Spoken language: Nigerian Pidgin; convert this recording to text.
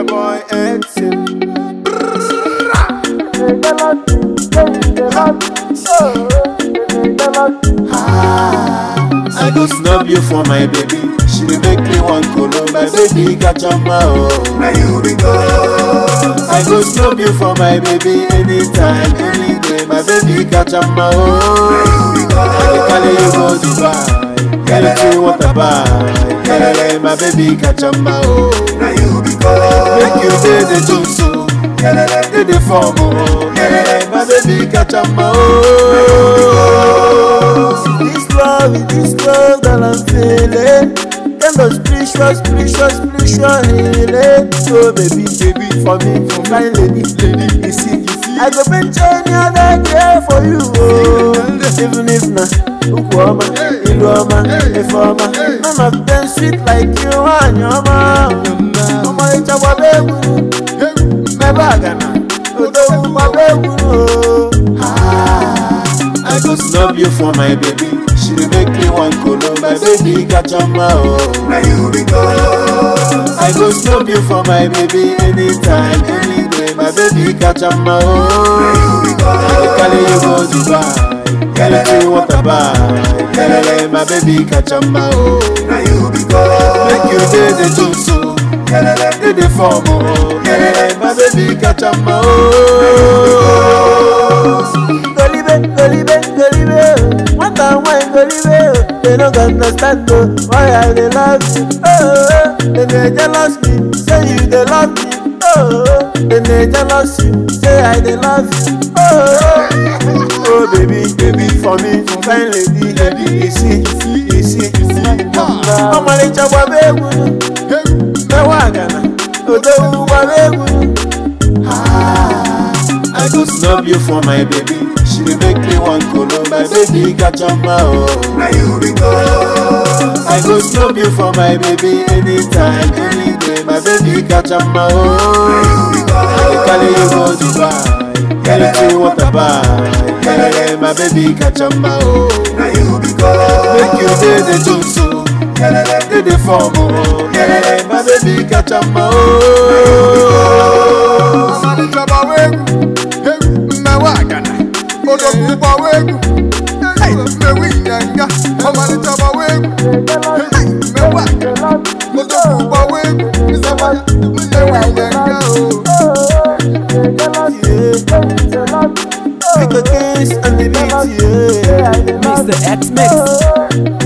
your boy Edson. I go snub you for my baby. She dey make me one colo, my baby catch on my own. Now you be good. I go snub you for my baby anytime, any day. My baby catch on my own. I dey carry you go Dubai, anything what I buy. Kelele, my baby catch on my own. Now you be good. Make you dey the juice, oh. dey the form, oh. Kelele, my baby catch on my own. This love, this love that I'm feeling Kind of spiritual, spiritual, spiritual healing So baby, baby, for me, for my lady, lady You see, you see I go bench any other day for you, oh Even if na Ukwama, Iluama, Ifeoma None of them sweet like you and your mom Ọmọ ìjọba bẹ́ẹ̀ wúru, mẹ́bàá gànà Odò wúwa bẹ́ẹ̀ wúru, oh I go snub you for my baby. She dey make me one colo, my baby catch on my own. Now you be good. I go snub you for my baby anytime, any day. My baby catch on my own. I dey carry you go Dubai, anything what I buy. Kelele, my baby catch on my own. Now you be good. Make you dey the juice, oh. dey the form, oh. Kelele, my baby catch on my own. Golibe, golibe, golibe, what and why golibe? They don't understand though why I dey love you. Oh, they dey jealous me, say you dey love me. Oh, they dey jealous you, say I dey love you. Oh, oh baby, baby for me, fine lady, lady, you see, you see, you see. Ọmọ lè jọ bọ̀ bẹ́ẹ̀ wúru, mẹ́wàá gànà, òdo wù bọ̀ bẹ́ẹ̀ wúru. I go snub you for my baby. She dey make me one colo, my baby catch on my own. Now you be good. I go snub you for my baby anytime, any day. My baby catch on my own. I dey carry you go Dubai, anything what I buy. Kelele, my baby catch on my own. Now you be good. Make you dey the juice, oh. dey the form, oh. Kelele, my baby catch on my own. Ọmọdéjọba wéégù, mẹ́wàá àgànà, odòkúbọ̀ wéégù, mẹ́wí ìyànga. Ọmọdéjọba wéégù, mẹ́wàá àgànà, odòkúbọ̀ wéégù, mẹ́wí ìyànga o. Make a kiss and the beat, yeah. Mr. X Mix.